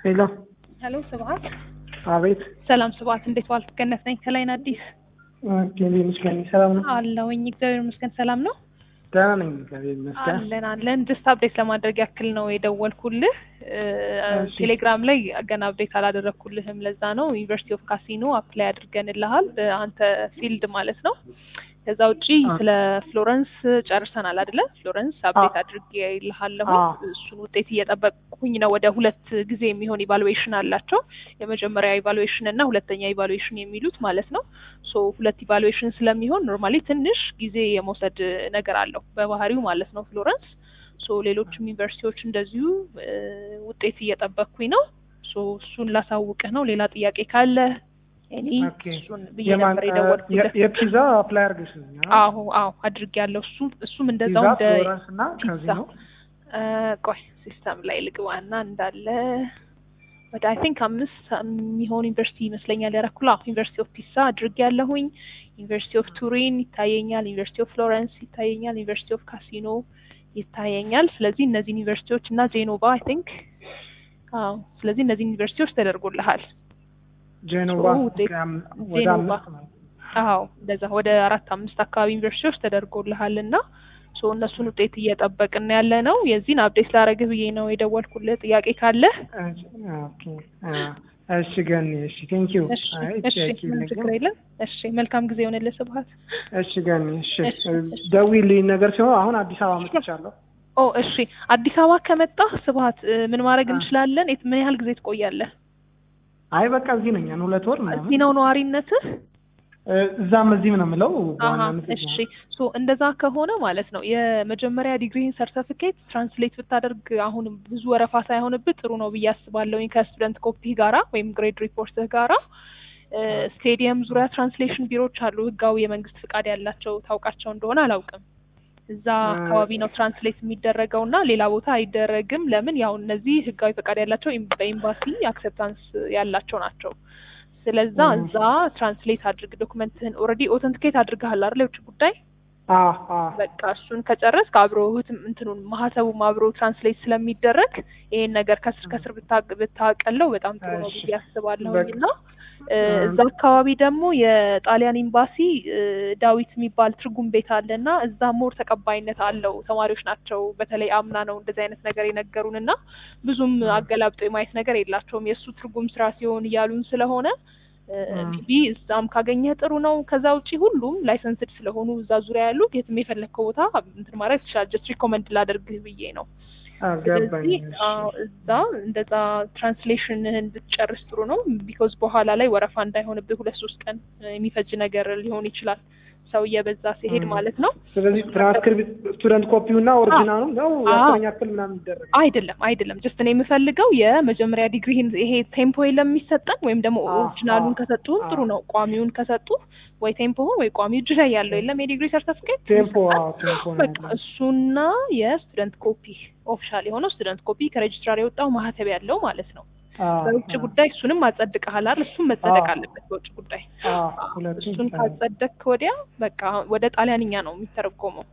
ሄሎ ሄሎ ስብሀት። አቤት። ሰላም ስብሀት፣ እንዴት ዋልክ? ገነት ነኝ ከላይን አዲስ ጌሌ መስገን ሰላም ነው? አለውኝ። እግዚአብሔር ይመስገን ሰላም ነው ደህና ነኝ እግዚአብሔር ይመስገን። አለን አለን። ጀስት አፕዴት ለማድረግ ያክል ነው የደወልኩልህ። እሺ። ቴሌግራም ላይ ገና አፕዴት አላደረግኩልህም። ለዛ ነው ዩኒቨርሲቲ ኦፍ ካሲኖ አፕላይ አድርገንልሃል በአንተ ፊልድ ማለት ነው። ከዛ ውጪ አ- ስለ ፍሎረንስ ጨርሰናል አይደለ? ፍሎረንስ አፕዴት አ- አድርጌ ይልሃለሁ። አ። እሱን ውጤት እየጠበቅኩኝ ነው። ወደ ሁለት ጊዜ የሚሆን ኢቫሉዌሽን አላቸው። የመጀመሪያ ኢቫሉዌሽን እና ሁለተኛ ኢቫሉዌሽን የሚሉት ማለት ነው። ሶ ሁለት ኢቫሉዌሽን ስለሚሆን ኖርማሊ ትንሽ ጊዜ የመውሰድ ነገር አለው በባህሪው ማለት ነው ፍሎረንስ። ሶ ሌሎችም ዩኒቨርሲቲዎች እንደዚሁ እ፣ ውጤት እየጠበቅኩኝ ነው። ሶ እሱን ላሳውቅህ ነው። ሌላ ጥያቄ ካለ እኔ ኦኬ። እሱን ብዬ የማን ነበር የደወልኩልህ። የ- የፒዛ አፕላይ አድርገሽ ነው? አዎ አዎ አድርጌያለሁ። እሱ እሱም እንደዛው ፒዛ እንደ ፍሎረንስ እና ፒዛ ካዚኖ እ፣ ቆይ ሲስተም ላይ ልግባና እንዳለ ወደ አይ ቲንክ አምስት የሚሆን ዩኒቨርሲቲ ይመስለኛል ያረኩላ ዩኒቨርሲቲ ኦፍ ፒሳ አድርጌያለሁኝ። ዩኒቨርሲቲ ኦፍ ቱሪን ይታየኛል። ዩኒቨርሲቲ ኦፍ ፍሎረንስ ይታየኛል። ዩኒቨርሲቲ ኦፍ ካሲኖ ይታየኛል። ስለዚህ እነዚህ ዩኒቨርሲቲዎች እና ዜኖቫ አይ ቲንክ አዎ፣ ስለዚህ እነዚህ ዩኒቨርሲቲዎች ተደርጎልሃል። ጄኖቫ ኦ፣ ዜ- ኦኬ፣ አም- ወደ ጄኖቫ አምስት ነው። አዎ እንደዛ ወደ አራት አምስት አካባቢ ዩኒቨርሲቲዎች ተደርጎልሃል እና ሶ እነሱን ውጤት እየጠበቅን ያለ ነው። የዚህን አፕዴት ላረግህ ብዬ ነው የደወልኩልህ። ጥያቄ ካለህ እሺ፣ ኦኬ። አ፣ እሺ ገኒ፣ እሺ ቴንክ ዩ። እሺ አይ እሺ፣ ጥያቄ ምንም የለኝም። ችግር የለም። እሺ መልካም ጊዜ የሆነልህ ስብሀት። እሺ ገኒ፣ እሺ እሺ፣ እሺ። ደውዪልኝ ነገር ሲሆን አሁን አዲስ አበባ መጥቻለሁ። ኦ እሺ፣ አዲስ አበባ ከመጣህ ስብሀት እ፣ ምን ማድረግ አ። እንችላለን? የት- ምን ያህል ጊዜ ትቆያለህ? አይ በቃ እዚህ ነኝ ያን ሁለት ወር ምናምን እዚህ ነው ነዋሪነትህ? እ፣ እዛም እዚህም ነው የምለው አሀ በዋናነት እዚህ እሺ ነው። ሶ እንደዛ ከሆነ ማለት ነው የመጀመሪያ ዲግሪህን ሰርተፊኬት ትራንስሌት ብታደርግ አሁን ብዙ ወረፋ ሳይሆንብህ ጥሩ ነው ብዬ አስባለሁኝ ከስቱደንት ኮፒ ጋራ ወይም ግሬድ ሪፖርትህ ጋራ እ፣ ስቴዲየም ዙሪያ ትራንስሌሽን ቢሮዎች አሉ ህጋዊ የመንግስት ፍቃድ ያላቸው ታውቃቸው እንደሆነ አላውቅም እዛ እ፣ አካባቢ ነው ትራንስሌት የሚደረገው እና ሌላ ቦታ አይደረግም ለምን ያው እነዚህ ህጋዊ ፍቃድ ያላቸው ኤም- በኤምባሲ አክሴፕታንስ ያላቸው ናቸው ስለዛ እ። እዛ ትራንስሌት አድርግ ዶክመንትህን ኦልሬዲ ኦተንቲኬት አድርገሃል አይደል የውጭ ጉዳይ አ አ በቃ እሱን ከጨረስክ አብሮ ህትም እንትኑን ማህተቡም አብሮ ትራንስሌት ስለሚደረግ ይሄን ነገር ከስር ከስር ብታ- ብታቀለው በጣም ጥሩ ነው እሺ። ብዬ አስባለሁኝ በቃ። እና እ፣ እ። እዛ አካባቢ ደግሞ የጣሊያን ኤምባሲ እ፣ ዳዊት የሚባል ትርጉም ቤት አለ እና እዛ ሞር ተቀባይነት አለው ተማሪዎች ናቸው በተለይ አምና ነው እንደዚህ አይነት ነገር የነገሩን እና ብዙም እ። አገላብጦ የማየት ነገር የላቸውም የእሱ ትርጉም ስራ ሲሆን እያሉን ስለሆነ እ። ሜቢ እዛም ካገኘህ ጥሩ ነው። ከዛ ውጪ ሁሉም ላይሰንስድ ስለሆኑ እዛ ዙሪያ ያሉ የትም የፈለግከው ቦታ እንትን ማድረግ ትችላለህ። ጀስት ሪኮመንድ ላደርግህ ብዬ ነው። አገባኝ። ስለዚህ አዎ፣ እዛ እንደዛ ትራንስሌሽንህን ብትጨርስ ጥሩ ነው። ቢኮዝ በኋላ ላይ ወረፋ እንዳይሆንብህ ሁለት ሶስት ቀን እ፣ የሚፈጅ ነገር ሊሆን ይችላል ሰው እየበዛ ሲሄድ እ። ማለት ነው። ስለዚህ ትራንስክሪፕት ስቱደንት ኮፒው እና ኦሪጂናሉ ነው አዎ። የአስረኛ ክፍል ምናምን ይደረግ አይደለም አይደለም፣ ጀስት እኔ የምፈልገው የመጀመሪያ ዲግሪህን ይሄ ቴምፖ የለም የሚሰጠን ወይም ደግሞ አዎ፣ ኦሪጂናሉን አዎ፣ ከሰጡህም ጥሩ አዎ። ነው። ቋሚውን ከሰጡ ወይ ቴምፖህን ወይ ቋሚ እጅ ላይ ያለው የለም የዲግሪ ሰርተፊኬት ቴምፖ አዎ ቴምፖ ነው በቃ ያለው። እሱና የስቱደንት ኮፒ ኦፊሻል የሆነው ስቱደንት ኮፒ ከሬጅስትራር የወጣው ማህተብ ያለው ማለት ነው። አዎ፣ በውጭ አዎ፣ ጉዳይ እሱንም አጸድቀሃል አይደል? እሱም መጸደቅ አዎ። አለበት በውጭ ጉዳይ። አዎ፣ ሁለቱም እሱን ካጸደቅክ ወዲያ በቃ ወደ ጣሊያንኛ ነው የሚተረጎመው።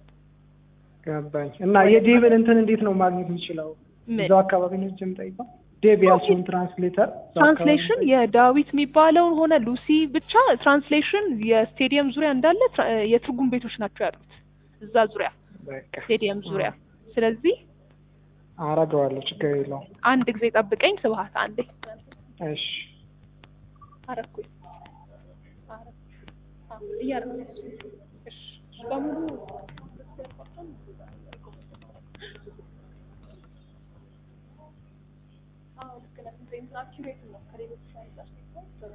ገባኝ። እና የዴቭን እንትን እንዴት ነው ማግኘት የሚችለው? ምን እዛው አካባቢ ነው እጅ የምጠይቀው ዴቭ ያልሽውን ትራንስሌተር እዛው አካባቢ ትራንስሌሽን ነው የዳዊት የሚባለውን ሆነ ሉሲ ብቻ ትራንስሌሽን የስቴዲየም ዙሪያ እንዳለ ትራ- የትርጉም ቤቶች ናቸው ያሉት እዛ ዙሪያ በቃ ስቴዲየም ዙሪያ። ስለዚህ አረገዋለሁ፣ ችግር የለውም። አንድ ጊዜ ጠብቀኝ ስብሀት፣ አንዴ እሺ አረኩኝ አረ- አዎ፣ እያረኩኝ እሺ፣ እሺ፣ በሙሉ አዎ፣ ልክ ነህ። እንትን accurate ነው ከሌሎች አንፃር ሲታይ።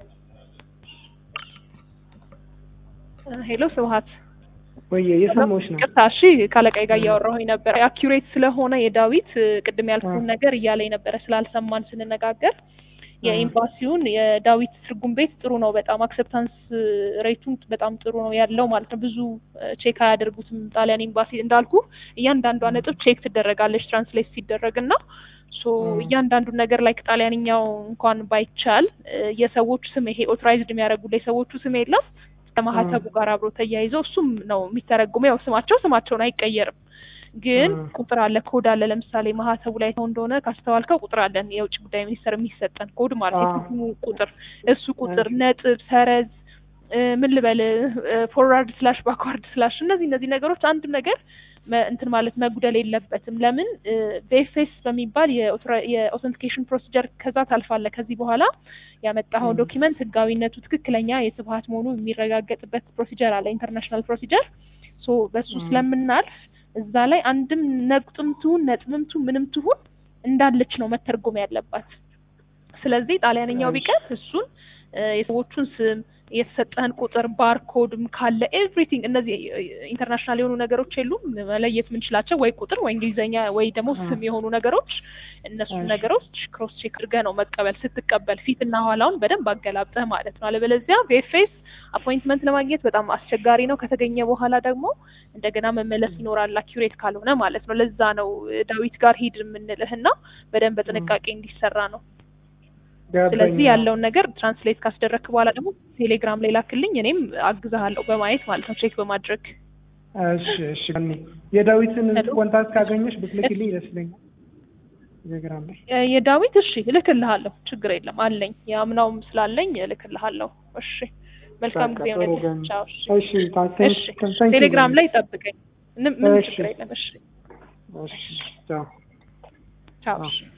ሄሎ ስብሀት ወይዬ የሰማሁሽ ነው። ቅርታ እሺ ካለቃይ ጋር እያወራሁኝ ነበር አኪሬት ስለሆነ የዳዊት እ፣ ቅድም ያልኩን አ። ነገር እያለኝ ነበረ ስላልሰማን ስንነጋገር የኤምባሲውን የዳዊት ትርጉም ቤት ጥሩ ነው በጣም አክሰፕታንስ ሬቱን በጣም ጥሩ ነው ያለው ማለት ነው ብዙ ቼክ አያደርጉትም ጣሊያን ኤምባሲ እንዳልኩ እያንዳንዷ ነጥብ ቼክ ትደረጋለች ትራንስሌት ሲደረግ እና ሶ አ። እያንዳንዱን ነገር ላይ ጣሊያንኛው እንኳን ባይቻል እ፣ የሰዎቹ ስም ይሄ ኦቶራይዝድ የሚያደርጉልህ የሰዎቹ ስም የለም ከማህተቡ ጋር አብሮ ተያይዘው እሱም ነው የሚተረጉመው። ያው ስማቸው ስማቸውን አይቀየርም፣ ግን እ። ቁጥር አለ፣ ኮድ አለ። ለምሳሌ ማህተቡ ላይ ተው እንደሆነ ካስተዋልከው ቁጥር አለን፣ የውጭ ጉዳይ ሚኒስቴር የሚሰጠን ኮድ ማለት አዎ። የትሙ ቁጥር እሱ ቁጥር ነጥብ፣ ሰረዝ እ፣ ምን ልበል ፎርዋርድ ስላሽ ባክዋርድ ስላሽ እነዚህ እነዚህ ነገሮች አንድም ነገር መ- እንትን ማለት መጉደል የለበትም። ለምን ቤፌስ በሚባል የኦተንቲኬሽን ፕሮሲጀር ከዛ ታልፋለህ። ከዚህ በኋላ ያመጣኸው ም። ዶኪመንት ህጋዊነቱ ትክክለኛ የስብሀት መሆኑ የሚረጋገጥበት ፕሮሲጀር አለ፣ ኢንተርናሽናል ፕሮሲጀር። ሶ በሱ ም። ስለምናልፍ እዛ ላይ አንድም ነቁጥም ትሁን ነጥብም ትሁን ምንም ትሁን እንዳለች ነው መተርጎም ያለባት። ስለዚህ ጣሊያንኛው እሺ። ቢቀር እሱን እ፣ የሰዎቹን ስም የተሰጠህን ቁጥር ባርኮድም ካለ ኤቭሪቲንግ እነዚህ ኢንተርናሽናል የሆኑ ነገሮች የሉም መለየት የምንችላቸው ወይ ቁጥር ወይ እንግሊዝኛ ወይ ደግሞ አ። ስም የሆኑ ነገሮች እነሱን እሺ። ነገሮች ክሮስ ቼክ አድርገህ ነው መቀበል ስትቀበል ፊትና ኋላውን በደንብ አገላብጠህ ማለት ነው። አለበለዚያ ቬፌስ አፖይንትመንት ለማግኘት በጣም አስቸጋሪ ነው። ከተገኘ በኋላ ደግሞ እንደገና መመለስ ይኖራል አኪሬት ካልሆነ ማለት ነው። ለዛ ነው እ፣ ዳዊት ጋር ሂድ የምንልህና በደንብ በጥንቃቄ እንዲሰራ ነው። ስለዚህ ገባኝ። ያለውን ነገር ትራንስሌት ካስደረግክ በኋላ ደግሞ ቴሌግራም ላይ ላክልኝ፣ እኔም አግዛሃለሁ በማየት ማለት ነው ቼክ በማድረግ እሺ እሺ እኔ የዳዊትን ሄሎ? ኮንታክት ካገኘሽ ብትልክልኝ ደስ ይለኛል። ቴሌግራም ላይ እ፣ የዳዊት እሺ እልክልሃለሁ፣ ችግር የለም አለኝ፣ የአምናውም ስላለኝ እልክልሃለሁ። እሺ መልካም በቃ ጊዜ ጥሩ ሆነልህ። ገኝ። ቻው። እሺ እሺ ታንክ እሺ ታንክ ቴሌግራም ላይ ጠብቀኝ፣ ምንም ምንም እሺ። ችግር የለም። እሺ እሺ ቻው ቻው። አዎ። እሺ